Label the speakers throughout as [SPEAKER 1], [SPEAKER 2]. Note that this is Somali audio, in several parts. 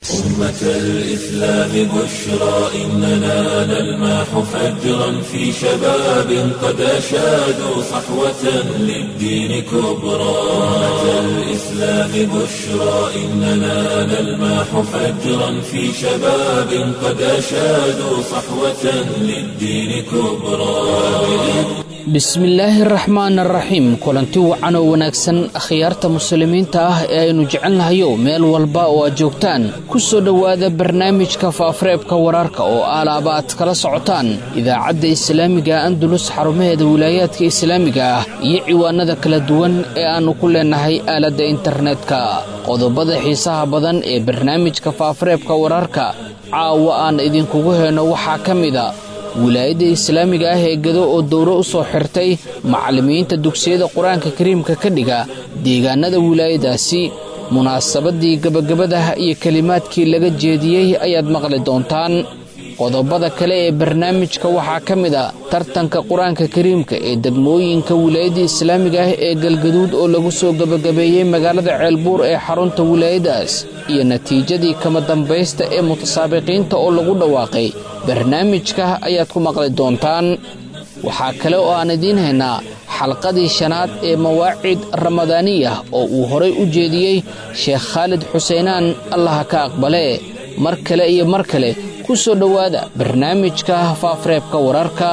[SPEAKER 1] أمة الإسلام بشرى إننا نلمح فجرا في شباب قد أشادوا صحوة للدين كبرى أمة الإسلام بشرى إننا نلمح فجرا في شباب قد أشادوا صحوة للدين كبرى
[SPEAKER 2] bismillaahi araxmaan araxiim kulanti wacan oo wanaagsan akhyaarta muslimiinta ah ee aynu jecelnahayo meel walba oo aad joogtaan ku soo dhowaada barnaamijka faafareebka wararka oo aalaaba aad kala socotaan idaacadda islaamiga andulus xarumaheeda wilaayaadka islaamiga ah iyo ciwaanada kala duwan ee aannu ku leennahay aaladda internetka qodobada xiisaha badan ee barnaamijka faafareebka wararka caawa aan idinkugu heyno waxaa ka mida wilaayadda islaamiga ah ee gado oo dowro u soo xirtay macallimiinta dugsiyada qur-aanka kariimka ka dhiga deegaanada wilaayadaasi munaasabadii gabagabadaha iyo kelimaadkii laga jeediyey ayaad maqli doontaan qodobada kale ee barnaamijka waxaa ka mid a tartanka qur-aanka kariimka ee degmooyinka wilaayadda islaamiga ah ee galgaduud oo lagu soo gebagabeeyey magaalada ceelbuur ee xarunta wilaayadaas iyo natiijadii kama dambaysta ee mutasaabiqiinta oo lagu dhawaaqay barnaamijka ayaad ku maqli doontaan waxaa kale oo aan idiin haynaa xalqadii shanaad ee mawaacid ramadaaniya oo uu horay u jeediyey sheekh khaalid xuseenaan allaha ka aqbale mar kale iyo mar kale ku soo dhowaada barnaamijka faafareebka wararka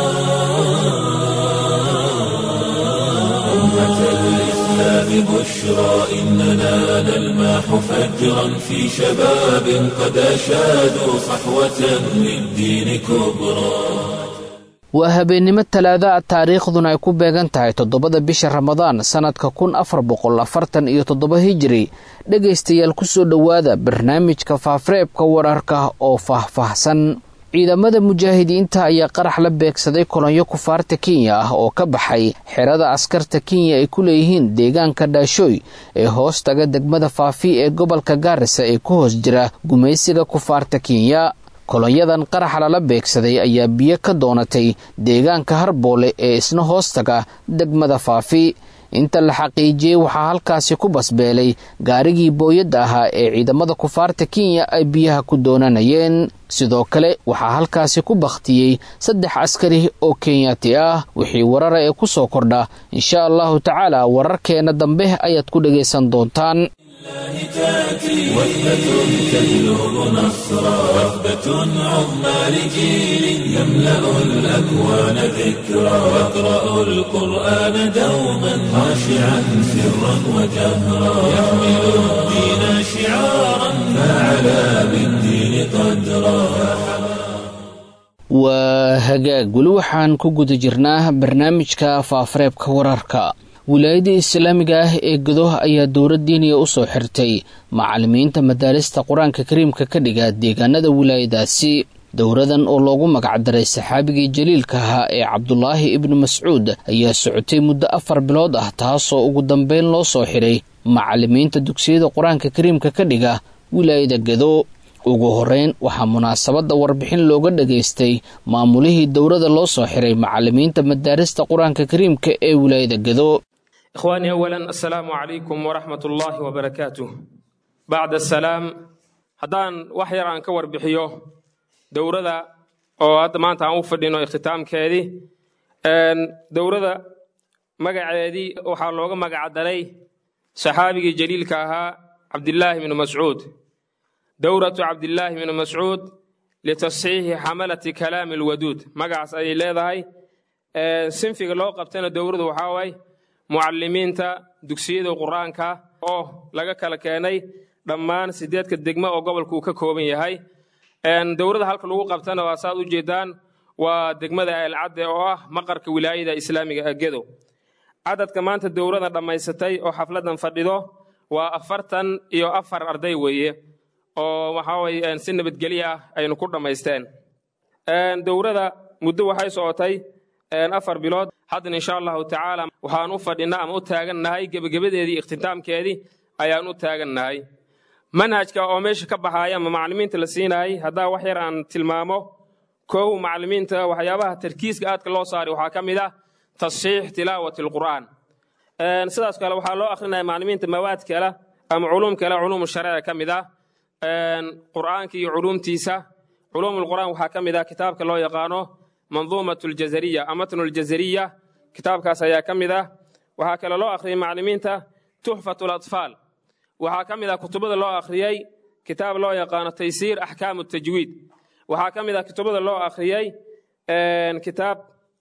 [SPEAKER 1] بشرى إننا نلمح فجرا في شباب قد أشادوا صحوة للدين كبرى
[SPEAKER 2] waa habeennimo talaada taariikhduna ay ku beegan tahay toddobada bisha ramadaan sannadka kun afar boqol afartan iyo toddoba hijiri dhegaystayaal ku soo dhowaada barnaamijka faafareebka wararka oo faahfaahsan ciidamada mujaahidiinta ayaa qarax la beegsaday kolonyo kufaarta kenya ah oo ka baxay xerada askarta kenya ay ku leeyihiin deegaanka dhaashooy ee hoos taga degmada faafi ee gobolka gaarisa ee ku hoos jira gumaysiga kufaarta kenya kolonyadan qaraxa lala beegsaday ayaa biyo ka doonatay deegaanka harboole ee isna hoos taga degmada faafi inta la xaqiijiyey waxaa halkaasi ku basbeelay gaarigii booyadda ahaa ee ciidamada kufaarta kenya ay biyaha ku doonanayeen sidoo kale waxaa halkaasi ku bakhtiyey saddex askari oo kenyaati ah wixii warara ee ku soo kordha insha allahu tacaala wararkeenna dambe ayaad ku dhegaysan doontaan
[SPEAKER 1] وثبة تجلب نصرا وثبة عظمى لجيل يملأ الأكوان ذكرا يقرأ القرآن دوما خاشعا سرا وجهرا يحمل الدين شعارا فعلى بالدين قدرا
[SPEAKER 2] waa hagaag weli waxaan ku guda jirnaa barnaamijka faafareebka wararka wilaayadda islaamiga ah ee gado ayaa dowlad diiniya u soo xirtay macallimiinta madaalista qur-aanka kariimka ka dhiga deegaanada wilaayadaasi dowradan oo loogu magacdaray saxaabigii jaliilka ahaa ee cabdulaahi ibnu mascuud ayaa socotay muddo afar bilood ah taasoo ugu dambeyn loo soo xiray macallimiinta dugsiyada qur-aanka kariimka ka dhiga wilaayada gado ugu horeyn waxaa munaasabadda warbixin looga dhageystay maamulihii dowrada loo soo xiray macallimiinta madaarista qur-aanka kariimka ee wilaayada gado
[SPEAKER 3] ikhwaanii awalan assalaamu calaykum waraxmat ullaahi wabarakaatuh bacda asalaam haddaan wax yar aan ka warbixiyo dowrada oo hadda maanta aan u fadhino ikhtitaamkeedii dowrada magaceedii waxaa looga magacdaray saxaabigii jaliilka ahaa cabdillaahi bnu mascuud dowratu cabdillaahi bnu mascuud litasxiixi xamalati kalaami alwaduud magacaas ayay leedahay sinfiga loo qabtana dowradu waxaa waaye mucalimiinta dugsiyada qur-aanka oo laga kala keenay dhammaan sideedka degmo oo gobolka uu ka kooban yahay dowrada halka lagu qabtana waa saad u jeedaan waa degmada eelcadde oo ah maqarka wilaayada islaamiga agedo cadadka maanta dowrada dhammaysatay oo xafladan fadhido waa afartan iyo afar arday weeye oo waxaa weye si nabadgelyo ah aynu ku dhammaysteen dowrada muddo waxay socotay afar bilood haddana insha allahu tacaala waxaan u fadhinaa ama u taagannahay gebagabadeedii ikhtitaamkeedii ayaan u taagannahay manhajka oo meesha ka baxaaya ama macalimiinta la siinayay haddaa wax yar aan tilmaamo kow macalimiinta waxyaabaha tarkiiska aadka loo saaray waxaa ka mid ah tasxiix tilaawati alqur'aan sidaas kale waxaa loo akhrinaya macalimiinta mawaad kale ama culuum kale culuumu shareeca ka mid ah qur'aanka iyo culuumtiisa culuumulqur'aan waxaa ka mid ah kitaabka loo yaqaano manduumat ljazariya amatnu ljazariya kitaabkaas ayaa ka mid ah waxaa kale loo akhriyey maclimiinta tuxfat latfaal waxaa ka mid ah kutubada loo akhriyey kitaab loo yaqaano taysiir axkaamu tajwiid waxaa ka mid ah kutubada loo akhriyey kitaab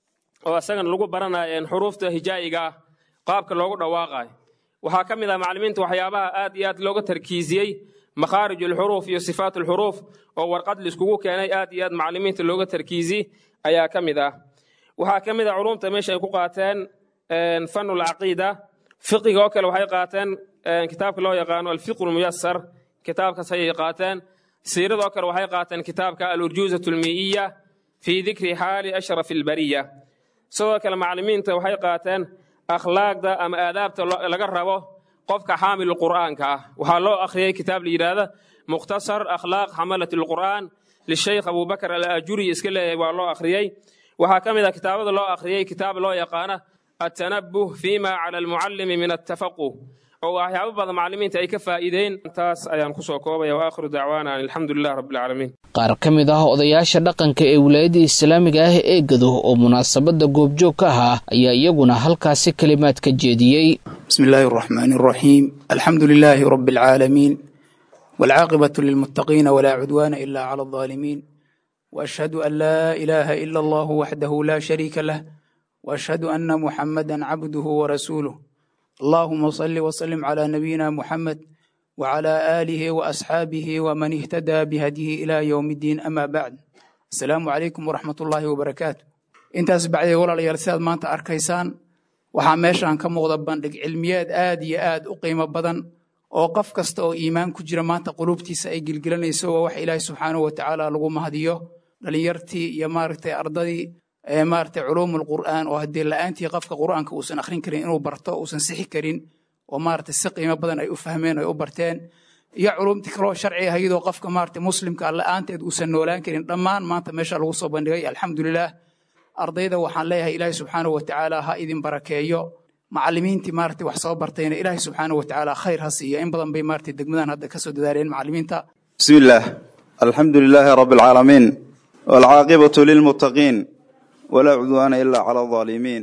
[SPEAKER 3] oo isagana lagu baranayo xuruufta hijaa'iga ah qaabka loogu dhawaaqayo waxaa ka mid ah maclimiinta waxyaabaha aad iyo aad looga tarkiisiyey makhaarij alxuruuf iyo sifaat alxuruuf oo warqad laiskugu keenay aad iyo aad maclimiinta looga tarkiisi ayaa ka mid ah waxaa ka mid ah culumta meesha ay ku qaateen fanu lcaqiida fiqiga oo kale waxay qaateen kitaabka loo yaqaano alfiqu lmuyasar kitaabkaas ayay qaateen siiradoo kale waxay qaateen kitaabka alurjuuzat almii'iya fii dikri xaali ashraf albariya sidoo kale maclimiinta waxay qaateen akhlaaqda ama aadaabta laga rabo qofka xaamil qur'aanka ah waxaa loo akhriyey kitaab la yidhaahda mukhtasar akhlaaq xamalat alqur'aan lishaykh abubakar alaajuri iska leeyahay waa loo akhriyey waxaa ka mid ah kitaabada loo akhriyey kitaab loo yaqaana atanabuh fima cala almucallimi min attafaquh oo waxyaabo badan maclimiinta ay ka faa'iideen taas ayaan kusoo koobaya waakhiru dacwaana an alxamdulilah rabbilcaalamiin
[SPEAKER 2] qaar ka mid ah odayaasha dhaqanka ee wilaayadda islaamiga ah ee gado oo munaasabadda goobjoog ka ahaa ayaa iyaguna halkaasi kelimaad ka jeediyey
[SPEAKER 4] bismi illaahi araxmaani araxiim alxamdu lilaahi rabbi alcaalamiin waalcaaqibatu lilmuttaqiina walaa cudwaana ila cala aldaalimiin waashhadu an laa ilaaha ila allahu waxdahu laa shariika lah waashhadu anna muxammadan cabduhu warasuuluh allahuma salli wslim cla nabiyina muxamed wcla aalihi waasxaabihi wman ihtadaa bihadyihi ila ywm iddiin ama bacd asalaamu calaykum waraxmat ullaahi wabarakaatu intaas bacdee walaalayaal sidaad maanta arkaysaan waxaa meeshan ka muuqda bandhig cilmiyeed aad iyo aad u qiimo badan oo qof kasta oo iimaan ku jira maanta quluubtiisa ay gilgilanayso waa wax ilaahi subxaanahu watacaala lagu mahadiyo dhalinyartii iyo maaragtay ardadii maaragtay culuumul qur'aan oo haddii la'aantii qofka qur'aanka uusan akhrin karin inuu barto uusan sixi karin oo maaragtay si qiimo badan ay u fahmeen ay u barteen iyo culumtii kaloo sharci ah iyadoo qofka maaragtay muslimka la'aanteed uusan noolaan karin dhammaan maanta meesha lagu soo bandhigay alxamdulilah ardayda waxaan leeyahay ilaahi subxaanahu watacaala ha idin barakeeyo macallimiintii maaragtay wax soo bartayna ilaahi subxaanahu watacaala khayr ha siiyo in badan bay maaragtay degmadan hadda kasoo dadaaleen macallimiinta
[SPEAKER 5] bismi illaah alxamdu lilaahi rabbi alcaalamiin waalcaaqibatu lilmuttaqiin walaa cudwaana ila cala alظaalimiin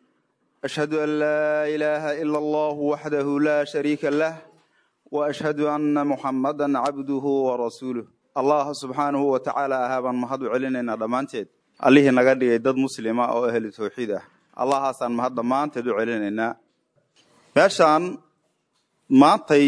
[SPEAKER 5] ashhadu an laa ilaaha ila allahu waxdahu laa shariika lah wa ashhadu anna muxammadan cabduhu warasuuluh allah subxaanahu wa tacaala ahaa baan mahad u celinaynaa dhammaanteed allihii naga dhigay dad muslima oo ahlu tawxiid ah allahaasaan mahad dhammaanteed u celinaynaa meeshaan maantay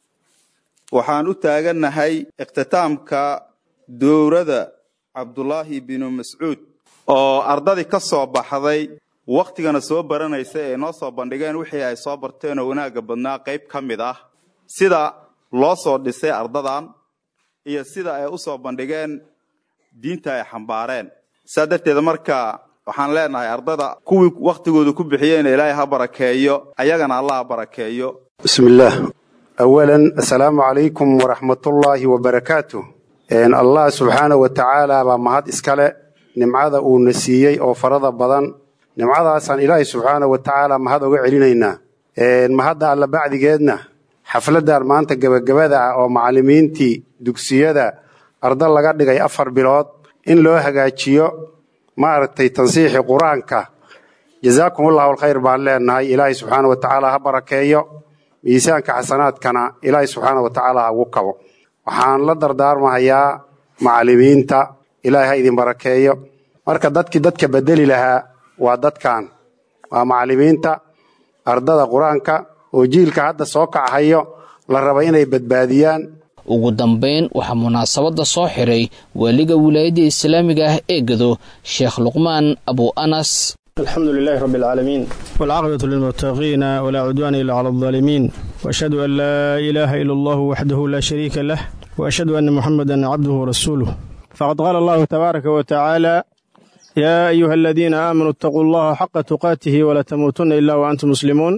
[SPEAKER 5] waxaan u taagannahay ikhtitaamka dowrada cabdulaahi binu mascuud oo ardadii ka soo baxday wakhtigana soo baranaysa ee noo soo bandhigeen wixii ay soo barteenoo wanaagga badnaa qayb ka mid ah sida loo soo dhisay ardadan iyo sida ay u soo bandhigeen diinta ay xambaareen saa darteeda marka waxaan leenahay ardada kuwii wakhtigooda ku bixiyeyna ilaahay ha barakeeyo ayagana allah ha barakeeyo
[SPEAKER 6] bismi illaah awalan assalaamu calaykum waraxmatullaahi wabarakaatu allah subxaanahu wa tacaala baa mahad iskale nimcada uuna siiyey oo farada badan nimcadaasaan ilaahay subxaanahu wa tacaala mahad oga celinaynaa mahadda alla bacdigeedna xafladdan maanta gebagabada ah oo macallimiintii dugsiyada arda laga dhigay afar bilood in loo hagaajiyo maaragtay tansiixi qur-aanka jazaakumullahu alkhayr baan leenahay ilaahay subxaana wa tacaala ha barakeeyo miisaanka xasanaadkana ilaahay subxaana wa tacaala ha ugu kabo waxaan la dardaarmahayaa macallimiinta ilaahay ha idin barakeeyo marka dadkii dadka bedeli lahaa waa dadkan waa macallimiinta ardada qur-aanka oo jiilka hadda soo kachayo la raba inay badbaadiyaan
[SPEAKER 2] ugu dambayn waxaa munaasabadda soo xiray waaliga wilaayadda islaamiga ah ee gado sheekh luqmaan abu anas
[SPEAKER 7] alxamdu lilahi rabi alcaalamiin walcaaqibatu lilmuttaqiina walaa cudwaana ila cala aldaalimiin waashhadu an laa ilaaha ila allahu waxdahu laa shariika lah waashhadu anna muxamadan cabduhu warasuuluh faqad qaala allahu tabaaraka wa tacaala yaa ayuha aladiina aamanuu itaquu allaha xaqa tuqaatihi walaa tamuutunna ila wa antum muslimuun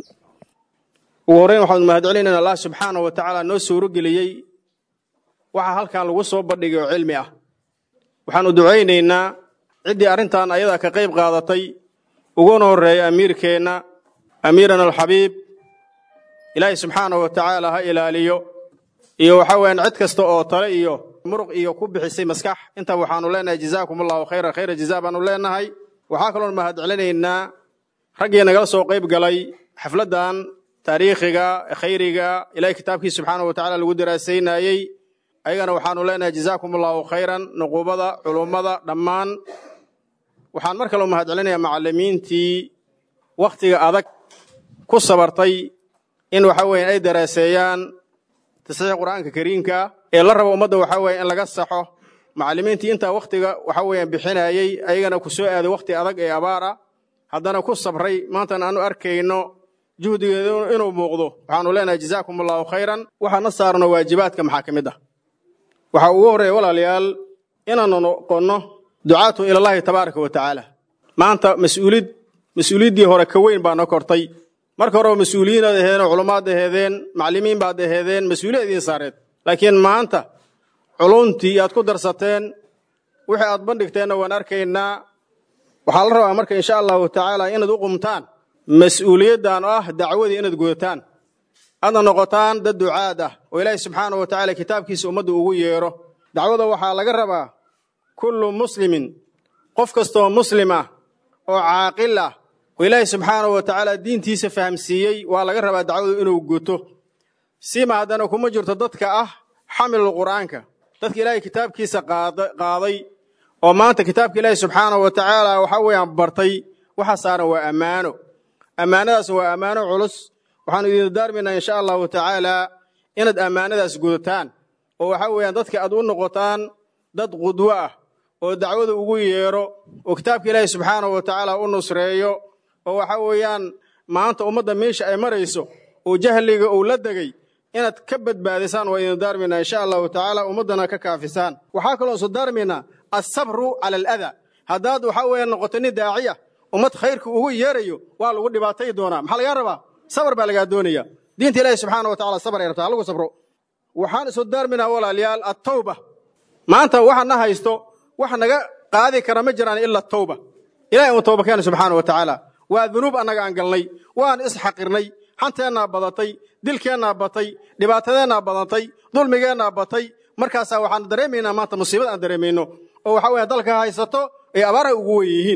[SPEAKER 7] ugu horreyn waxaanu mahad celinaynaa allah subxaana wa tacaala noo suurogeliyey waxaa halkan lagu soo bandhigay oo cilmi ah waxaannu ducaynaynaa ciddii arrintan ayadaa ka qayb qaadatay uguna horreeya amiirkeenna amiirana alxabiib ilaahay subxaanahu wa tacaala ha ilaaliyo iyo waxa weeyaan cid kasta oo tale iyo muruq iyo ku bixisay maskax inta waxaanu leenahay jazaakum allahu khayra khayra jazaa baanu leenahay waxaa kaloon mahad celinaynaa raggii nagala soo qayb galay xafladdan taariikhiga khayriga ilaahay kitaabkiisa subxaanahu wa tacaala lagu daraasaynayey ayagana waxaanu leenahay jazaakum allahu khayran nuqubada culummada dhammaan waxaan mar kaloo mahad celinayaa macallimiintii wakhtiga adag ku sabartay in waxa weeye ay daraaseeyaan tasxiix qur'aanka kariimka ee la rabo ummadda waxa weeye in laga saxo macallimiintii intaa wakhtiga waxa weeyaan bixinayey ayagana ku soo aaday wakhti adag ee abaara haddana ku sabray maantana aanu arkayno juhdigeedu inuu muuqdo waxaanu leenahay jazaakum allahu khayran waxaana saarno waajibaadka maxaa ka mid ah waxaa ugu horreeya walaalayaal inaanu noqonno ducaatu ilallahi tabaaraka wa tacaala maanta mas-uulid mas-uuliyaddii hore ka weyn baa noo kortay marka horeba mas-uuliyiin aad aheedeen culumaad aheedeen macallimiin baad aheedeen mas-uuliya idiin saareed laakiin maanta culuntii aad ku darsateen wixii aad bandhigteenna waan arkaynaa waxaa la rabaa marka insha allahu tacaala inaad u qumtaan mas-uuliyaddan oo ah dacwadii inaad gudataan aadna noqotaan dad ducaad ah oo ilaahi subxaanahu wa tacaala kitaabkiisa ummadda ugu yeero dacwada waxaa laga rabaa kullu muslimin qof kastooo muslim ah oo caaqil ah oo ilaahi subxaanahu wa tacaala diintiisa fahamsiiyey waa laga rabaa dacwadu inuu guto sima haddana kuma jirto dadka ah xamilul qur'aanka dadka ilaahay kitaabkiisa qaaday oo maanta kitaabka ilaahi subxaanahu wa tacaala waxa weeyaan bartay waxa saaran waa ammaano ammaanadaas waa ammaano culus waxaanu idin daarmaynaa insha allahu tacaala inaad ammaanadaas gudataan oo waxa weeyaan dadka aad u noqotaan dad qudwo ah oo dacwada ugu yeero oo kitaabka ilaahi subxaanahu wa tacaala u nusreeyo oo waxa weeyaan maanta ummadda meesha ay marayso oo jahliga uu la degay inaad ka badbaadisaan waa idin daarmaynaa insha allahu tacaala ummaddana ka kaafisaan waxaa kaloo isu daarmaynaa asabru cala aladaa haddaad waxa weeyaan noqoto nin daaciya ummad khayrka ugu yeerayo waa lagu dhibaatay doonaa maxaa lagaa rabaa sabar baa lagaa doonaya diinta ilaahi subxaana wa tacala sabar ay rabtaa halagu sabro waxaan isu daarminaa walaalayaal attawba maanta waxa na haysto wax naga qaadi kara ma jiraan ila tawba ilahay uu tawba keena subxaana wa tacaala waa dunuub annaga aan galnay waan isxaqirnay xanteennaa badatay dilkeennaa batay dhibaatadeennaa badatay dulmigeennaa batay markaasaa waxaan dareemaynaa maanta musiibada aan dareemayno oo waxa weya dalka haysato ay abaaraha ugu wen yihiin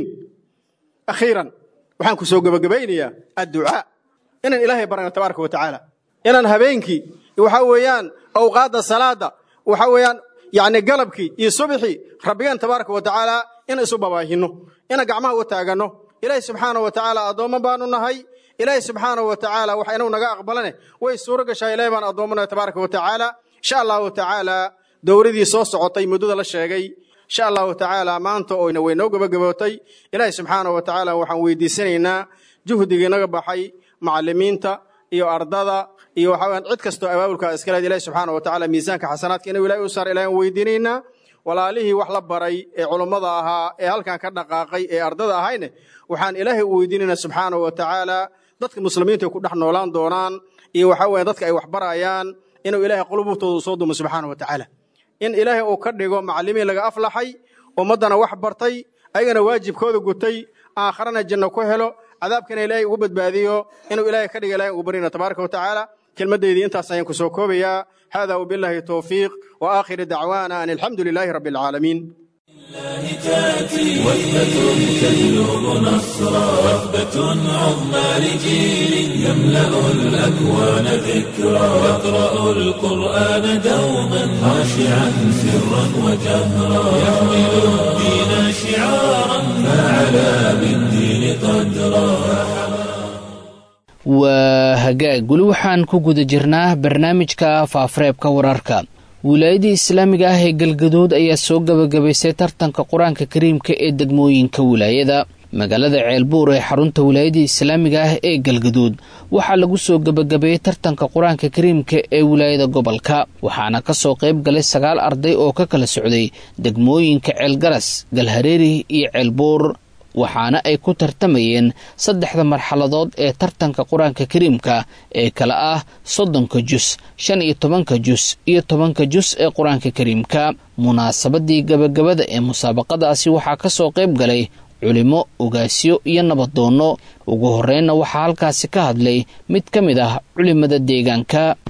[SPEAKER 7] akhiiran waxaan ku soo gebagabaynayaa adducaa inaan ilaahay barana tabaaraka wa tacaala inaan habeenkii waxa weeyaan awqaadda salaada waxa weeyaan yacni galabkii iyo subxii rabbigeen tabaaraka wa tacaala in isu babaahino inaan gacmaha u taaganno ilaahay subxaana wa tacaala addoommo baanu nahay ilaahay subxaana wa tacaala waxa inuu naga aqbalane way suuro gashaa ilahay baan addoommanahay tabaaraka wa tacaala insha allahu tacaala dowladii soo socotay muddada la sheegay insha allahu tacaala maanta oyna way noo gebagabootay ilaahay subxaana wa tacaala waxaan weydiisanaynaa juhdigii naga baxay macallimiinta iyo ardada iyo waxa weyaan cid kastoo abaabulka iskaleed ilahi subxaana wa tacaala miisaanka xasanaadka inuu ilahay u saar ilahay aan weydiinaynaa walaalihii wax la baray ee culummada ahaa ee halkan ka dhaqaaqay ee ardada ahayne waxaan ilaahay u weydiinaynaa subxaana wa tacaala dadka muslimiinta ay ku dhex noolaan doonaan iyo waxa weya dadka ay wax barayaan inuu ilaahay qulubtooda soo dumo subxaana wa tacaala in ilaahay uu ka dhigo macallimiin laga aflaxay ummaddana wax bartay ayagana waajibkooda gutay aakharana janno ku helo cadaabkana ilaahay ugu badbaadiyo inuu ilaahay ka dhiga ilahay ugu baryana tabaaraka wa tacaala kelmaddeydii intaas ayaan ku soo koobayaa hada wabillahi towfiiq wa aakhiru dacwaana an alxamdu lilaahi rabbi alcaalamiin
[SPEAKER 1] وثبة تجلب نصرا وثبة عظمى لجيل يملأ الأكوان ذكرا يقرأ القرآن دوما خاشعا سرا وجهرا يحمل الدين شعارا فعلى بالدين قدرا
[SPEAKER 2] waa hagaag weli waxaan ku guda jirnaa barnaamijka faafareebka wararka wilaayadii islaamiga ah ee galgaduud ayaa soo gabagabaysay tartanka qur-aanka kariimka ee degmooyinka wilaayada magaalada ceelbuur ee xarunta wilaayadii islaamiga ah ee galgaduud waxaa lagu soo gabagabeeyey tartanka qur-aanka kariimka ee wilaayada gobolka waxaana kasoo qayb galay sagaal arday oo ka kala socday degmooyinka ceelgaras galhareeri iyo ceelbuur waxaana ay ku tartamayeen saddexda marxaladood ee tartanka qur-aanka kariimka ee kala ah soddonka jus shan iyo tobanka jus iyo tobanka jus ee qur-aanka kariimka munaasabadii gabagabada ee musaabaqadaasi waxaa kasoo qayb galay culimo ogaasyo iyo nabadoonno ugu horreynna waxaa halkaasi ka hadlay mid ka mid ah culimada deegaanka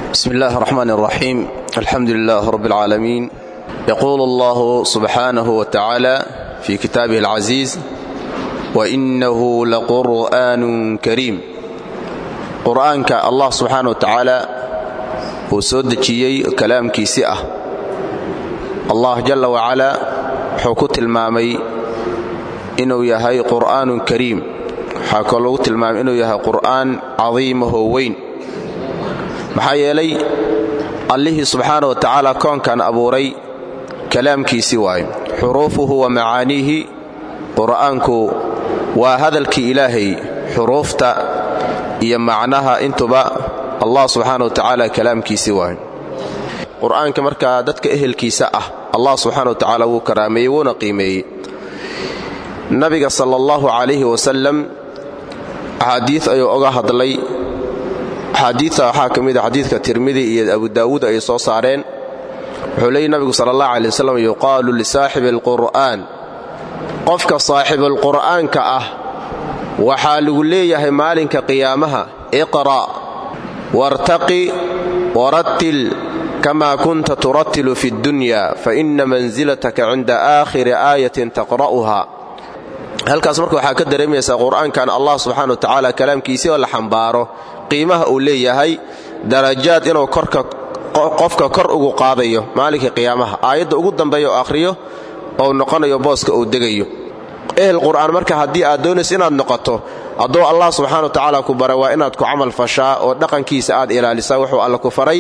[SPEAKER 8] بسم الله الرحمن الرحيم الحمد لله رب العالمين يقول الله سبحانه وتعالى في كتابه العزيز وإنه لقرآن كريم قرآنك الله سبحانه وتعالى وسودجيي كلام كيسئة الله جل وعلا حكوت المامي إنه يهي قرآن كريم حكولوت المام إنه يهي قرآن عظيمه وين maxaa yeelay allihii subxaana wa tacaala koonkan abuuray kalaamkiisii waayo xuruufuhu wa macaaniihi qur'aanku waa hadalkii ilaahay xuruufta iyo macnaha intuba allah subxaana wa tacaala kalaamkiisii waayo qur'aanka markaa dadka ehelkiisa ah allah subxaana wa tacaala wuu karaameeyey wuuna qiimeeyey nabiga sala allahu calayhi wasalam axaadiid ayuu oga hadlay axaadiidta waxaa ka mid a xadiidka tirmidi iyo abu daawuud ay soo saareen wuxuu leeyay nabigu sala allah calay wasalam yuqaalu lisaaxibi alqur'aan qofka saaxibulqur'aanka ah waxaa lagu leeyahay maalinka qiyaamaha iqra' wartaqi warattil kama kunta turattilu fi ddunya faina mansilataka cinda aakhiri aayatin taqra'uha halkaas marka waxaa ka dareemaysaa qur'aankan allah subxana wa tacaala kalaamkiisii oo la xambaaro qiimaha uu leeyahay darajaad inuu qofka kor ugu qaadayo maalinkai qiyaamaha aayadda ugu dambeeya oo akhriyo ou noqonayo booska uu degayo ehel qur'aan marka haddii aad doonayso inaad noqoto hadduu allah subxana wa tacaala ku bara waa inaad ku camal fashaa oo dhaqankiisa aad ilaalisaa wuxuu alla ku faray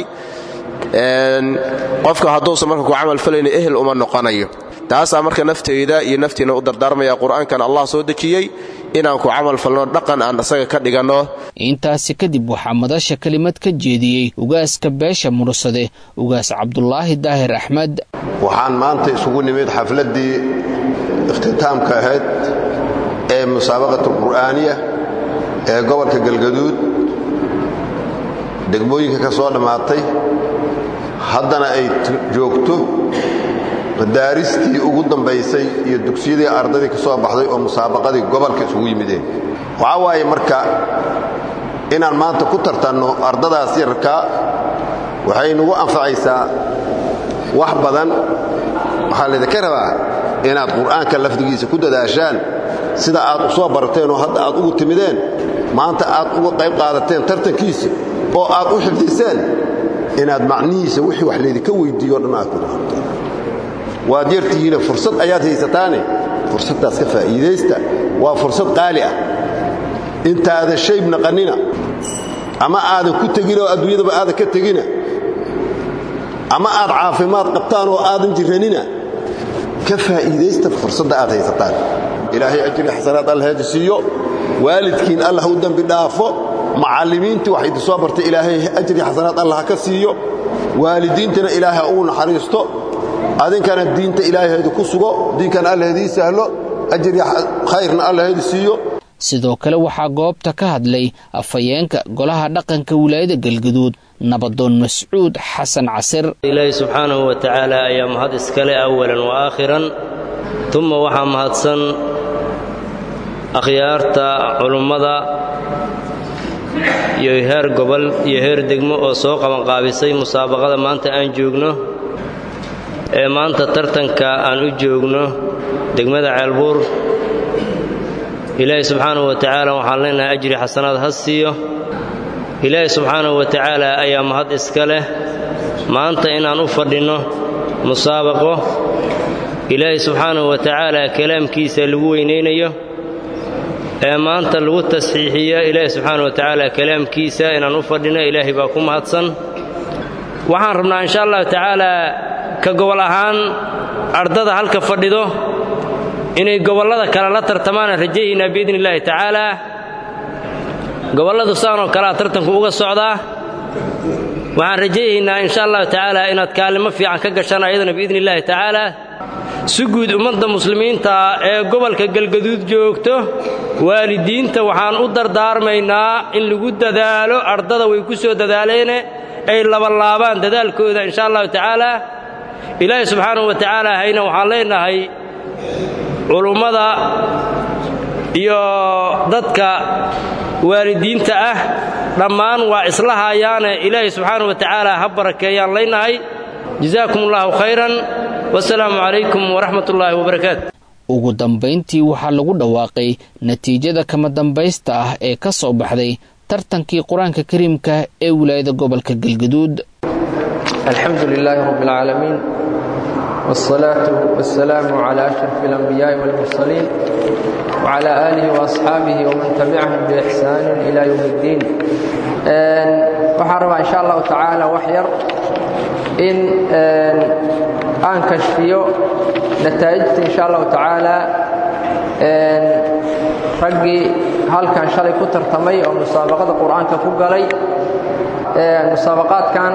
[SPEAKER 8] qofka hadduusan marka ku camal falayno ehel uma noqonayo taasaa marka nafteyda iyo naftiina u dardaarmaya qur'aankan allah soo dejiyey inaan ku camal falno dhaqan aan isaga ka dhiganno
[SPEAKER 2] intaasi kadib waxaa madasha kelimad ka jeediyey ugaaska beesha mursade ugaas cabdulaahi daahir axmed
[SPEAKER 9] waxaan maanta isugu nimid xafladdii ikhtitaamka ahayd ee musaabaqatu qur'aaniya ee gobolka galgaduud degmooyinka ka soo dhammaatay haddana ay joogto madaaristii ugu dambaysay iyo dugsiyadii ardaydii ka soo baxday oo musaabaqadii gobolka isugu yimideen waxaa waaye marka inaan maanta ku tartanno ardadaas yararkaa waxay nagu anfacaysaa wax badan waxaa laydinka rabaa inaad qur'aanka lafdigiisa ku dadaashaan sida aad u soo barateen oo hadda aad ugu timideen maanta aad uga qayb qaadateen tartankiisa oo aad u xifdiseen inaad macnihiisa wixii wax laydinka weyddiiyo dhan aad ku dhaqanteen waad yartihiine fursad ayaad haysataane fursaddaas ka faa'iidaysta waa fursad qaali ah intaadan shayb naqannina ama aadan ku tegin oo adduunyadaba aadan ka tegina ama aad caafimaad qabtaan oo aadan jirranina ka faa'iidaysta fursadda aad haysataan ilaahay ajri xasanaad alla heeji siiyo waalidkiin allah u dembi dhaafo macallimiintii wax idin soo bartay ilaahay ajri xasanaad allah ka siiyo waalidiintana ilaahay ha ugu naxariisto adinkana diinta ilaaheedu ku sugo diinkana allaheedii sahlo ajri khayrna allaheedu siiyo
[SPEAKER 2] sidoo kale waxaa goobta ka hadlay afhayeenka golaha dhaqanka wilaayada galgaduud nabadoon mascuud xasan casir
[SPEAKER 10] ilaahi subxaanahu wa tacaala ayaa mahad iskale awalan wa aakhiran tuma waxaa mahadsan akhyaarta culummada iyo heer gobol iyo heer degmo oo soo qabanqaabisay musaabaqada maanta aan joogno ee maanta tartanka aan u joogno degmada ceelbuur ilaahi subxaanahu wa tacaala waxaan leenahay ajri xasanaad ha siiyo ilaahi subxaanahu wa tacaala ayaa mahad iska leh maanta inaan u fadhinno musaabaqo ilaahi subxaanahu wa tacaala kalaamkiisa lagu weynaynayo ee maanta lagu tasxiixiyo ilaahi subxaanahu wa tacaala kalaamkiisa inaan u fadhinno ilaahay baa ku mahadsan waxaan rabnaa insha allahu tacaalaa ka gobol ahaan ardada halka fadhido inay gobollada kale la tartamaanaan rajayaynaa biidni illaahi tacaalaa gobolladu saanoo kalea tartanku uga socdaa waxaan rajayaynaa insha allahu tacaala inaad kaalimo fiican ka gashaan ayadana biidni illaahi tacaalaa si guud ummadda muslimiinta ee gobolka galgaduud joogto waalidiinta waxaan u dardaarmaynaa in lagu dadaalo ardada way ku soo dadaaleene ay labalaabaan dadaalkooda insha allahu tacaalaa ilaahi subxaanahu wa tacaala hayna waxaan leenahay culummada iyo dadka waalidiinta ah dhammaan waa isla haayaane ilaahay subxaana wa tacaala ha barakeeyaan leynahay jazaakum allahu khayran wasalaamu calaykum waraxmat ullaahi wabarakaatu
[SPEAKER 2] ugu dambayntii waxaa lagu dhawaaqay natiijada kama dambaysta ah ee ka soo baxday tartankii qur-aanka kariimka ee wilaayada gobolka galgaduud
[SPEAKER 11] alxamdu lilaahi rabi اlcaalamiin wاsalaatu wasalaamu cala ashraf اlanbiyaaءi wاlmursaliin wcala aalihi waasxaabihi waman tabicahum biixsaanin ila ywm اddiin waxaan rabaa insha allahu tacaala wax yar in aan kashfiyo nataa'ijta insha allahu tacaala raggii halkan shalay ku tartamay oo musaabaqada qur'aanka ku galay musaabaqaadkan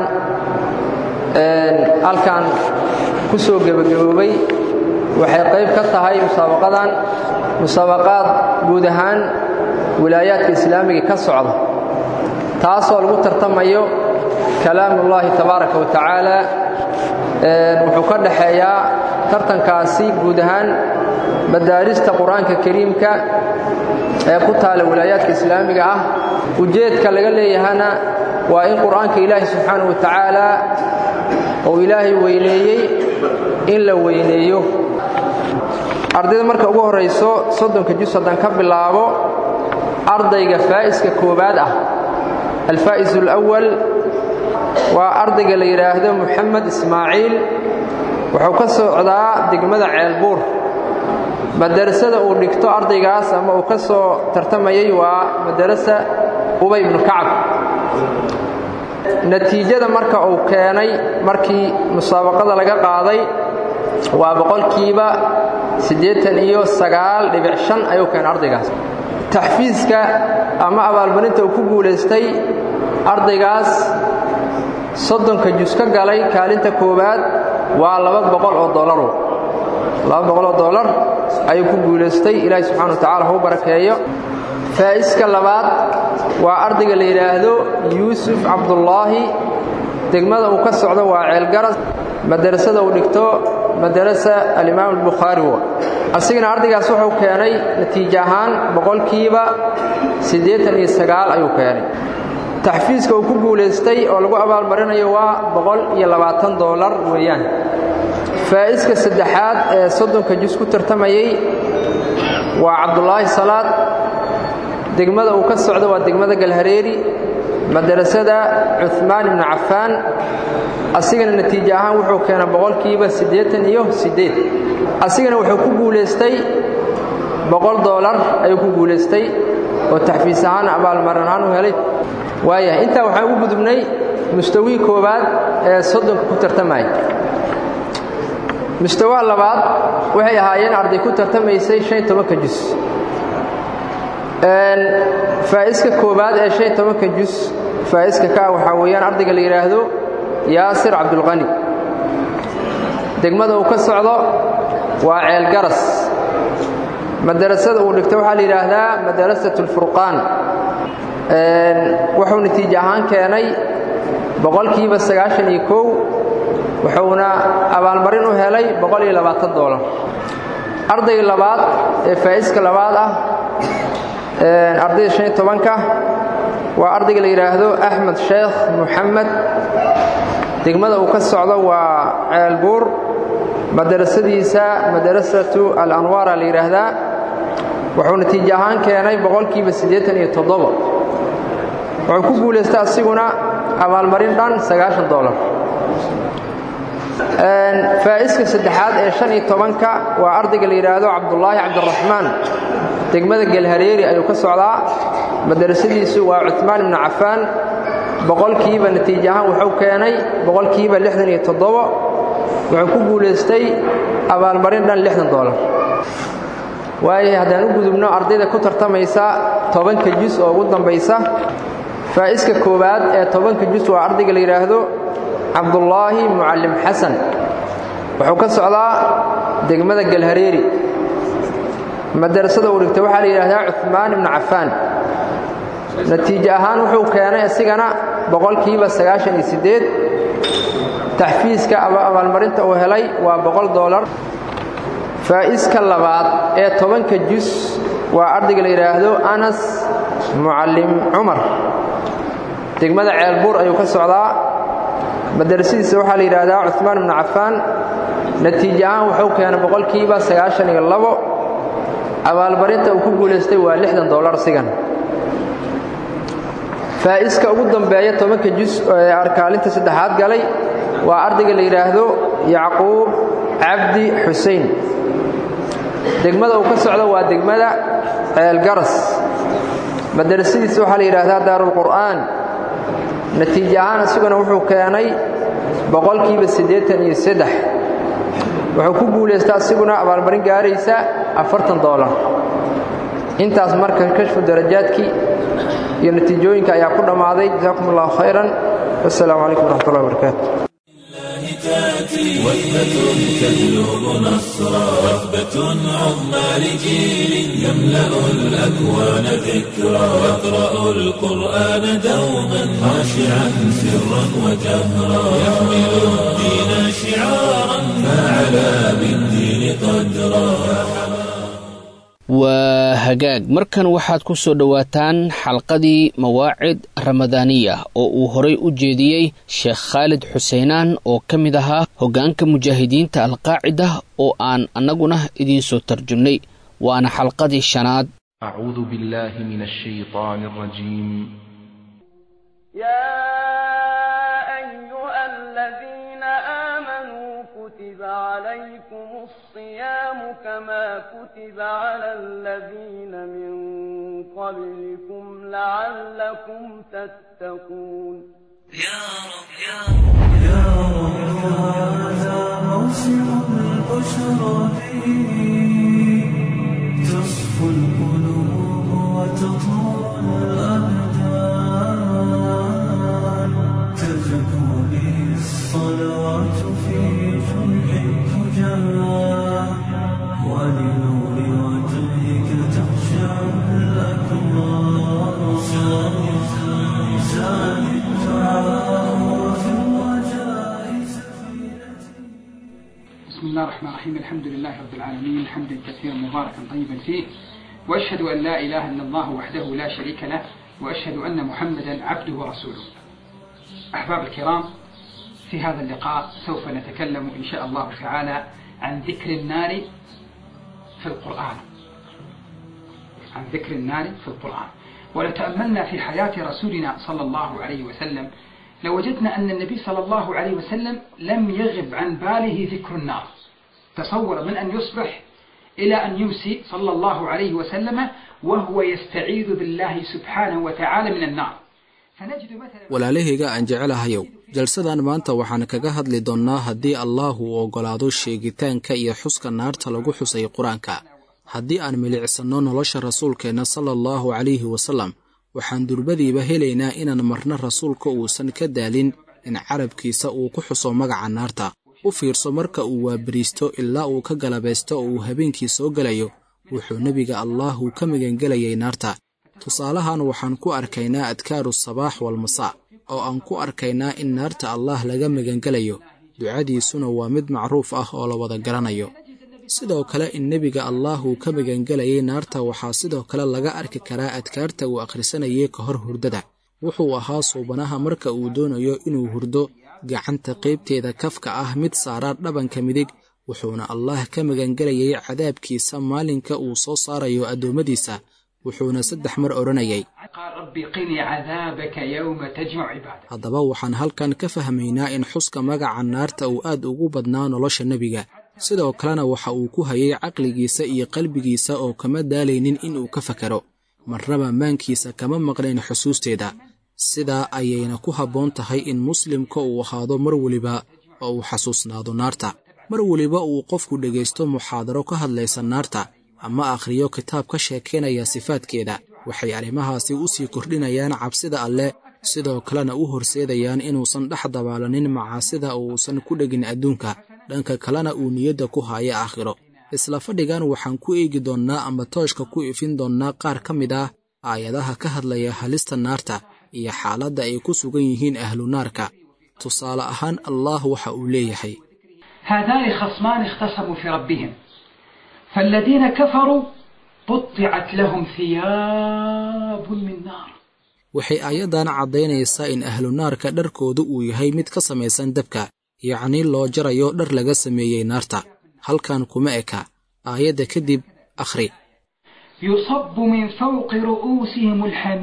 [SPEAKER 11] halkan ku soo gebagaboobay waxay qayb ka tahay musaabaqadan musaabaqaad guud ahaan wilaayaadka islaamiga ka socda taasoo lagu tartamayo kalaamullaahi tabaaraka wa tacaala wuxuu ka dhaxeeyaa tartankaasi guud ahaan madaarista qur-aanka kariimka ee ku taala wilaayaadka islaamiga ah ujeedka laga leeyahana waa in qur-aanka ilaahi subxaana wa tacaala uu ilaahay weyneeyey in la weyneeyo ardayda marka ugu horayso soddonka jus haddaan ka bilaabo ardayga faa'iska koowaad ah alfaa'is alawal waa ardayga la yidhaahdo moxamed ismaaciil wuxuu ka socdaa degmada ceelbuur madarasada uu dhigto ardaygaas ama uu ka soo tartamayay waa madarasa ubay ibnu kacab natiijada marka uu keenay markii musaabaqada laga qaaday waa boqolkiiba siddeetan iyo sagaal dhibic shan ayuu keenay ardaygaas taxfiiska ama abaalmarinta uu ku guulaystay ardaygaas soddonka jus ka galay kaalinta koowaad waa laba boqol oo dolaru laba boqol oo dollar ayuu ku guulaystay ilaahi subxana wa tacala hau barakeeyo faa'iska labaad waa ardayga la yidhaahdo yuusuf cabdullaahi degmada uu ka socdo waa ceelgaras madarasada uu dhigto madarasa alimaam albukhaari wa asigana ardaygaas wuxuu keenay natiijo ahaan boqolkiiba siddeetan iyo sagaal ayuu keenay taxfiiska uu ku guulaystay oo lagu abaalmarinayo waa boqol iyo labaatan doolar weeyaan faa'iska saddexaad ee soddonka jus ku tartamayey waa cabdulaahi salaad degmada uu ka socdo waa degmada galhareeri madarasada cuhmaan ibnu cafaan asigana natiijo ahaan wuxuu keenay boqolkiiba siddeetan iyo siddeed asigana wuxuu ku guulaystay boqol doolar ayuu ku guulaystay oo taxfiis ahaan abaalmarin ahaan u helay waayahay intaa waxaan ugu gudubnay mustawii koowaad ee soddonka ku tartamaya mustawaha labaad waxay ahaayeen arday ku tartamaysay shan tobanka jus faa'iska koowaad ee shan tobanka jus faa'iska ka ah waxaa weeyaan ardayga la yidhaahdo yaasir cabdulqani degmada uu ka socdo waa ceelgaras madarasada uu dhigto waxaa la yidhaahdaa madarasat alfurqaan wuxuu natiijo ahaan keenay boqolkiiba sagaashan iyo kow wuxuuna abaalmarin u helay boqol iyo labaatan doolar ardayga labaad ee faa'iska labaad ah ardayda shan iyo tobanka waa ardayga la yidhaahdo axmed sheekh muxamed degmada uu ka socdo waa ceelbuur madarasadiisa madarasatu alanwaara la yidhaahdaa wuxuu natiijo ahaan keenay boqolkiiba siddeetan iyo toddobo wuxuu ku guulaystay asiguna abaalmarin dhan sagaashan doolar faa'iska saddexaad ee shan iyo tobanka waa ardayga la yidhaahdo cabdulaahi cabdiraxmaan degmada gelhareeri ayuu ka socdaa madarasadiisu waa cuhmaan ibnu cafaan boqolkiiba natiijo ahaan wuxuu keenay boqolkiiba lixdan iyo toddobo wuxuu ku guulaystay abaalmarin dhan lixdan doolar waayahay haddaan u gudubno ardayda ku tartamaysa tobanka jus oo ugu dambaysa faa'iska koowaad ee tobanka jus waa ardayga la yidhaahdo cabdulaahi mucallim xasan wuxuu ka socdaa degmada galhareeri madarasada uu dhigtay waxaa la yidhaahdaa cuhmaan ibnu cafaan natiijo ahaan wuxuu keenay isigana boqolkiiba sagaashan iyo siddeed taxfiiska abaalmarinta uu helay waa boqol doolar faa'iska labaad ee tobanka jus waa ardayga la yidhaahdo anas mucallim cumar degmada ceelbuur ayuu ka socdaa madarasadiisa waxaa la yidhaahdaa cumaan ibnu cafaan natiijo ahaan wuxuu keenay boqolkiiba sagaashan iyo labo abaalmarinta uu ku guulaystay waa lixdan dollar sigan faa'iska ugu dambeeya tobanka jus ee arkaalinta saddexaad galay waa ardayga la yidhaahdo yacquub cabdi xusein degmada uu ka socdo waa degmada ceelgaras madarasadiisa waxaa la yidhaahdaa daarulqur'aan natiijo ahaan isaguna wuxuu keenay boqolkiiba siddeetan iyo saddex wuxuu ku guulaystaa isiguna abaalmarin gaaraysa afartan doolar intaas marka kashfu darajaadkii iyo natiijooyinka ayaa ku dhammaaday jasaakum allahu khayran wassalaamu calaykum waraxmatullahi wabarakaatu
[SPEAKER 1] وثبة تجلب نصرا وثبة عظمى لجيل يملأ الأكوان ذكرا يقرأ القرآن دوما خاشعا سرا وجهرا يحمل الدين شعارا فعلى بالدين قدرا
[SPEAKER 2] waa hagaag markan waxaad ku soo dhowaataan xalqadii mawaacid ramadaaniya oo uu horay u jeediyey sheekh khaalid xuseenaan oo ka mid ahaa hoggaanka mujaahidiinta alqaacida oo aan annaguna idiin soo tarjumnay waana xalqadii shanaad
[SPEAKER 12] أعوذ بالله من الشيطان الرجيم
[SPEAKER 13] يا أيها الذين آمنوا كتب عليكم الصيام كما كتب على الذين من قبلكم لعلكم تتقون
[SPEAKER 1] يا رب يا رب يا رب هذا موسم البشرى فيه تصفو القلوب وتطهر الأبدان تزكو به الصلوات في جمع الفجار ولنور وجهك تخشع الأكبار زاد الدعاء وفي الرجاء
[SPEAKER 14] بسم الله الرحمن الرحيم الحمد لله رب العالمين حمدا كثيرا مباركا طيبا فيه واشهد ان لا اله الا الله وحده لا شريك له واشهد ان محمدا عبده ورسوله. احباب الكرام في هذا اللقاء سوف نتكلم ان شاء الله تعالى عن ذكر النار في القران. عن ذكر النار في القران. ولو تاملنا في حياه رسولنا صلى الله عليه وسلم لوجدنا أن النبي صلى الله عليه وسلم لم يغب عن باله ذكر النار تصور من أن يصبح إلى أن يمسي صلى الله عليه وسلم وهو يستعيذ بالله سبحانه وتعالى من النار فنجد مثلا
[SPEAKER 15] walaalahayga aan jecelahayow jalsadan maanta waxaan kaga hadli doonnaa haddii allaah uu oggolaado sheegitaanka iyo xuska naarta lagu xusay qur-aanka haddii aan milicsanno nolosha rasuulkeenna sala allahu calayhi wasallam waxaan durbadiiba helaynaa inaan marna rasuulka uusan ka daalin in carabkiisa uu ku xuso magaca naarta u fiirso marka uu waabariisto ilaa uu ka galabaysto oo uu habeenkii soo gelayo wuxuu nebiga allaahu ka magangelayay naarta tusaalahan waxaan ku arkaynaa adkaaru sabaax walmasaa oo aan ku arkaynaa in naarta allaah laga magangelayo ducadiisuna waa mid macruuf ah oo la wada garanayo sidoo kale in nebiga allaah uu ka magangelayay naarta waxaa sidoo kale laga arki karaa adkaarta uu akhrisanayay ka hor hurdada wuxuu ahaa suubanaha marka uu doonayo inuu hurdo gacanta qaybteeda kafka ah mid saaraa dhabanka midig wuxuuna allaah ka magangelayay cadaabkiisa maalinka uu soo saarayo addoommadiisa wuxuuna saddex mar odhanayay
[SPEAKER 14] قال ربي قني عذابك يوم تجمع عبادك
[SPEAKER 15] haddaba waxaan halkan ka fahmaynaa in xuska magaca naarta uu aad ugu badnaa nolosha nebiga sidoo kalena waxa uu ku hayay caqligiisa iyo qalbigiisa oo kama daalaynin inuu ka fakaro marnaba maankiisa kama maqnayn xusuusteeda sidaa ayayna ku habboon tahay in muslimka uu ahaado mar weliba oo uu xasuusnaado naarta mar weliba uu qofku dhegaysto muxaadaro ka hadlaysa naarta ama akhriyo kitaab ka sheekaynaya sifaadkeeda waxay arrimahaasi u sii kordhinayaan cabsida alleh sidoo kalena u horseedayaan inuusan dhex dabaalanin macaasida oo uusan ku dhegin adduunka dhanka kalena uu niyadda ku haayo aakhiro isla fadhigan waxaan ku eegi doonnaa ama tooshka ku ifin doonnaa qaar ka mid ah aayadaha ka hadlaya halista naarta iyo xaaladda ay ku sugan yihiin ahlu naarka tusaale ahaan allaah waxa uu leeyahay
[SPEAKER 14] هذان خصمان اختصموا في ربهم فالذين كفروا قطعت لهم ثياب من نار
[SPEAKER 15] waxay aayaddan caddaynaysaa in ahlu naarka dharkoodu uu yahay mid ka samaysan dabka yacnii loo jarayo dhar laga sameeyey naarta halkan kuma eka aayadda kadib akhri
[SPEAKER 14] يصب من فوق رؤوسهم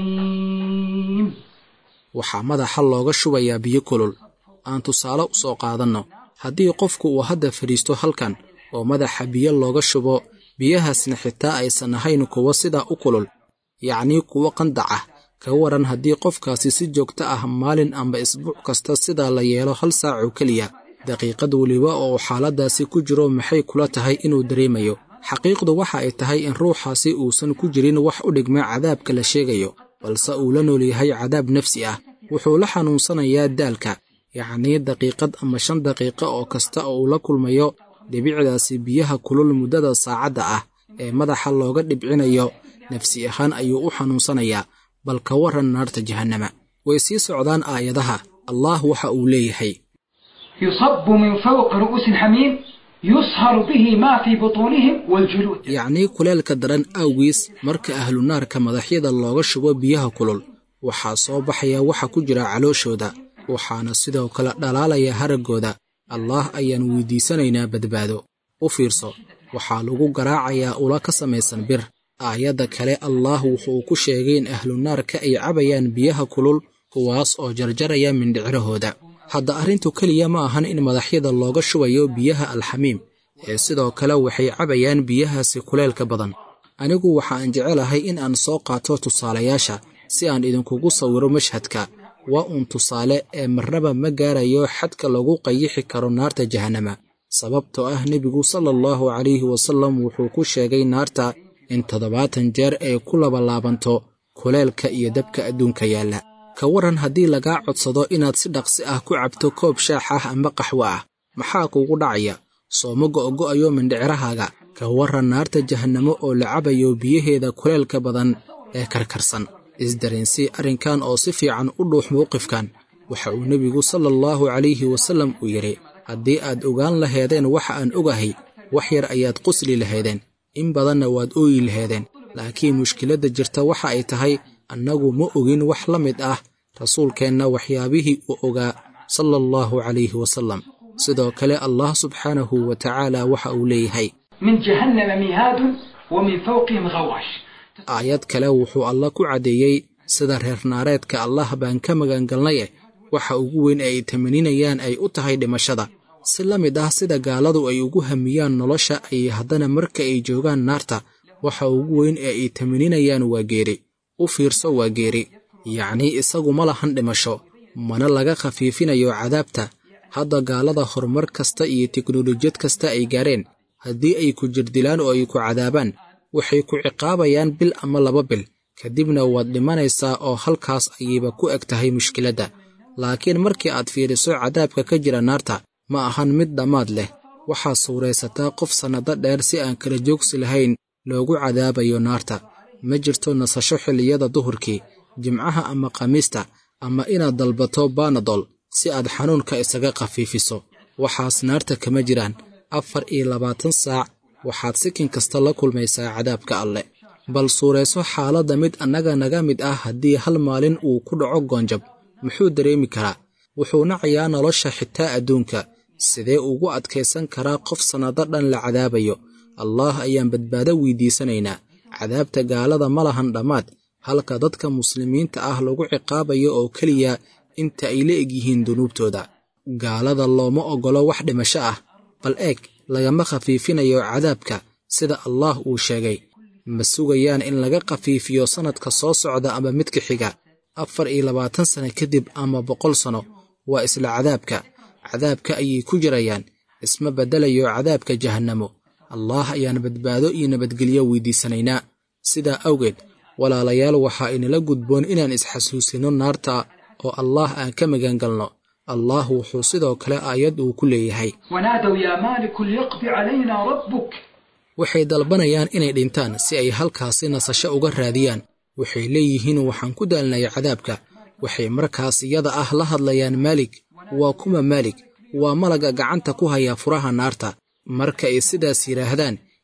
[SPEAKER 14] الحميم
[SPEAKER 15] waxaa madaxa looga shubayaa biyo kulul aan tusaale u soo qaadanno haddii qofku uu hadda fadhiisto halkan oo madaxa biyo looga shubo biyahaasna xitaa aysan ahayn kuwo sidaa u kulul yacnii kuwo qandac ah ka waran haddii qofkaasi si joogto ah maalin amba isbuuc kasta sidaa la yeelo hal saac oo keliya daqiiqad weliba oo uu xaaladdaasi ku jiro maxay kula tahay inuu dareemayo xaqiiqdu waxa ay tahay in ruuxaasi uusan ku jirin wax u dhigma cadaabka la sheegayo balse uu la nool yahay cadaab nafsi ah wuxuu la xanuunsanayaa daalka yacnii daqiiqad ama shan daqiiqo oo kasta oo uu la kulmayo dhibicdaasi biyaha kulul muddada saacadda ah ee madaxa looga dhibcinayo nafsi ahaan ayuu u xanuunsanayaa bal ka warran naarta jahannama way sii socdaan aayadaha allah waxa uu leeyahay
[SPEAKER 14] يصب من فوق رؤوس الحميم يصهر به ما في بطونهم والجلود
[SPEAKER 15] yacnii kuleelka daran awgiis marka ahlu naarka madaxyada looga shubo biyaha kulul waxaa soo baxaya waxa ku jira calooshooda waxaana sidoo kale dhalaalaya haraggooda allaah ayaan weydiisanaynaa badbaado u fiirso waxaa lagu garaacayaa ula ka samaysan bir aayadda kale allaah wuxuu ku sheegay in ahlu naarka ay cabayaan biyaha kulul kuwaas oo jarjaraya mindhicrahooda hadda arrintu keliya ma ahan in madaxyada looga shubayo biyaha alxamiim ee sidoo kale waxay cabayaan biyahaasi kuleelka badan anigu waxaan jecelahay in aan soo qaato tusaalayaasha si aan idinkugu sawiro mashhadka waa uun tusaale ee marnaba ma gaarayo xadka lagu qayixi karo naarta jahannama sababtoo ah nebigu sala allahu calayhi wasallam wuxuu ku sheegay naarta in toddobaatan jeer ay ku labalaabanto kuleelka iyo dabka adduunka yaalla ka waran haddii lagaa codsado inaad si dhaqsi ah ku cabto koob shaax ah amba qaxwo ah maxaa kugu dhacaya sooma go'go'ayo mindhicirahaaga ka warran naarta jahannamo oo la cabayo biyaheeda kuleelka badan ee karkarsan isdareensii arrinkan oo si fiican u dhuux mowqifkan waxa uu nebigu sala allahu calayhi wasallam uu yidhi haddii aad ogaan laheedeen waxa aan ogahay wax yar ayaad qusli lahaydeen in badanna waad ooyi laheedeen laakiin mushkiladda jirta waxa ay tahay annagu ma ogin wax la mid ah rasuulkeenna waxyaabihii uu ogaa sala allahu calayhi wasallam sidoo kale allah subxaanahu wa tacaala waxa uu leeyahay
[SPEAKER 14] من جهنم مهاد ومن فوقهم غواش
[SPEAKER 15] aayad kale wuxuu alla ku caddeeyey sida reer naareedka allah baan ka magangalnaye waxa ugu weyn ee ay tamaninayaan ay u tahay dhimashada si la mid ah sida gaaladu ay ugu hamiyaan nolosha ay haddana marka ay joogaan naarta waxa ugu weyn ee ay tamaninayaan waa geeri u fiirso waa geeri yacnii isagu ma lahan dhimasho mana laga khafiifinayo cadaabta hadda gaalada horumar kasta iyo teknolojiyad kasta ay gaareen haddii ay ku jirdilaan oo ay ku cadaabaan waxay ku ciqaabayaan bil ama laba bil kadibna waad dhimanaysaa oo halkaas ayayba ku eg tahay mushkiladda laakiin markii aad fiiriso cadaabka ka jira naarta ma ahan mid dhammaad leh waxaad suuraysataa qof sannado dheer si aan kala joogsi lahayn loogu cadaabayo naarta ma jirto nasasho xilliyada duhurkii jimcaha ama khamiista ama inaad dalbato banadol si aad xanuunka isaga khafiifiso waxaas naarta kama jiraan afar iyo labaatan saac waxaad sikin kasta la kulmaysaa cadaabka alle bal suurayso xaaladda mid annaga naga mid ah haddii hal maalin uu ku dhaco goonjab muxuu dareemi karaa wuxuu nacayaa nolosha xitaa adduunka sidee ugu adkaysan karaa qof sannado dhan la cadaabayo allaah ayaan badbaado weydiisanaynaa cadaabta gaalada ma lahan dhammaad halka dadka muslimiinta ah lagu ciqaabayo oo keliya inta ay la egyihiin dunuubtooda gaalada looma oggolo wax dhimasho ah bal eeg lagama khafiifinayo cadaabka sida allaah uu sheegay ma sugayaan in laga khafiifiyo sannadka soo socda ama midka xiga afar iyo labaatan sano kadib ama boqol sano waa isla cadaabka cadaabka ayay ku jirayaan isma beddelayo cadaabka jahannamo allaah ayaan badbaado iyo nabadgelyo weydiisanaynaa sidaa awgeed walaalayaal waxaa inala gudboon inaan isxasuusino naarta oo allaah aan ka magangalno allah wuxuu sidoo kale aayad uu ku leeyahay
[SPEAKER 14] ونادوا يا مالك ليقضي علينا ربك
[SPEAKER 15] waxay dalbanayaan inay dhintaan si ay halkaasi nasasho uga raadiyaan waxay leeyihiin waxaan ku daalnay cadaabka waxay markaas iyada ah la hadlayaan maalig waa kuma maalig waa malaga gacanta ku haya furaha naarta marka ay sidaas yidhaahdaan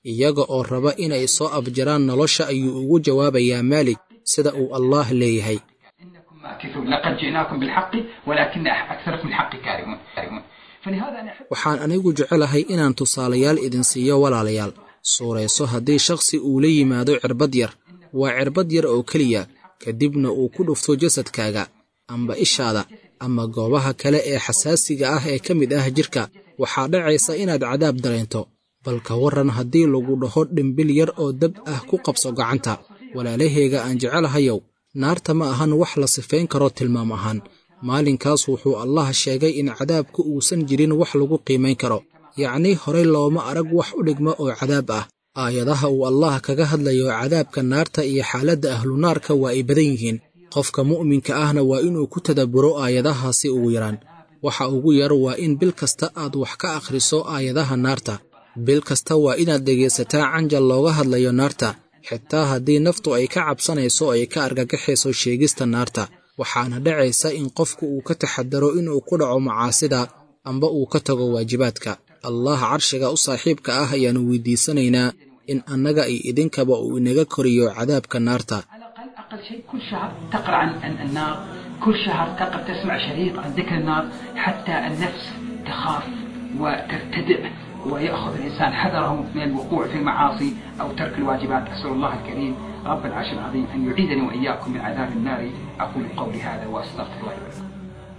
[SPEAKER 15] iyaga oo raba inay soo abjaraan nolosha ayuu ugu jawaabayaa maalig sida uu allaah leeyahay
[SPEAKER 14] ماكثون لقد جئناكم بالحق ولكن أكثركم الحق كارهون فلهذا أنا أحب
[SPEAKER 15] waxaan anigu jecelahay inaan tusaalayaal idin siiyo walaalayaal suurayso haddii shakhsi uu la yimaado cirbad yar waa cirbad yar oo keliya kadibna uu ku dhufto jasadkaaga amba ishaada ama goobaha kale ee xasaasiga ah ee ka mid ah jirka waxaa dhacaysa inaad cadaab dareento bal ka warran haddii lagu dhaho dhimbil yar oo dab ah ku qabso gacanta walaalahayga aan jecelahayow naarta ma ahan wax la sifayn karo tilmaam ahaan maalinkaas wuxuu allah sheegay in cadaabka uusan jirin wax lagu qiimayn karo yacnii horey looma arag wax u dhigma oo cadaab ah aayadaha uu allah kaga hadlayo cadaabka naarta iyo xaaladda ahlunaarka waa ay badan yihiin qofka mu'minka ahna waa inuu ku tadabburo aayadahaasi ugu yaraan waxa ugu yar waa in bil kasta aad wax ka akhriso aayadaha naarta bil kasta waa inaad dhegaysataa canjal looga hadlayo naarta xitaa haddii naftu ay ka cabsanayso ay ka argagaxayso sheegista naarta waxaana dhacaysa in qofku uu ka taxadaro inuu ku dhaco macaasida amba uu ka tago waajibaadka allah carshiga u saaxiibka ah ayaannu weydiisanaynaa in annaga iyo idinkaba uu inaga koriyo cadaabka naarta
[SPEAKER 14] أقل شيء كل شهر تقرأ عن عن النار كل شهر تقرأ تسمع شريط عن ذكر النار حتى النفس تخاف وترتدع ويأخذ الإنسان حذره من الوقوع في المعاصي أو ترك الواجبات أسأل الله الكريم رب العرش العظيم أن يعيذني وإياكم من عذاب النار أقول قولي هذا وأستغفر الله لي ولكم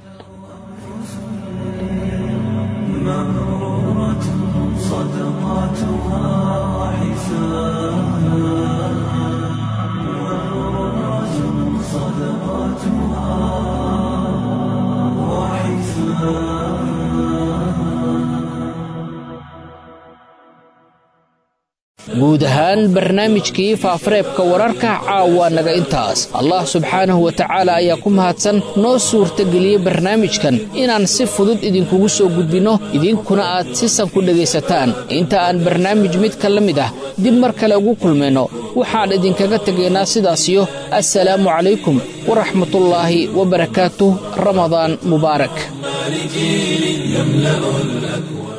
[SPEAKER 1] مغرورة صدقاتها حساب مغرورة صدقاتها
[SPEAKER 2] guud ahaan barnaamijkii faafareebka wararka caawa naga intaas allah subxaanahu wa tacaala ayaa ku mahadsan noo suurtageliyey barnaamijkan inaan si fudud idinkugu soo gudbinno idinkuna aad sisan ku dhegaysataan inta aan barnaamij midka la mid ah dib mar kale ugu kulmayno waxaan idinkaga tegaynaa sidaasiyo assalaamu calaykum waraxmatullaahi wabarakaatuh ramadaan mubaarak
[SPEAKER 1] لجيل يملأ الأكوان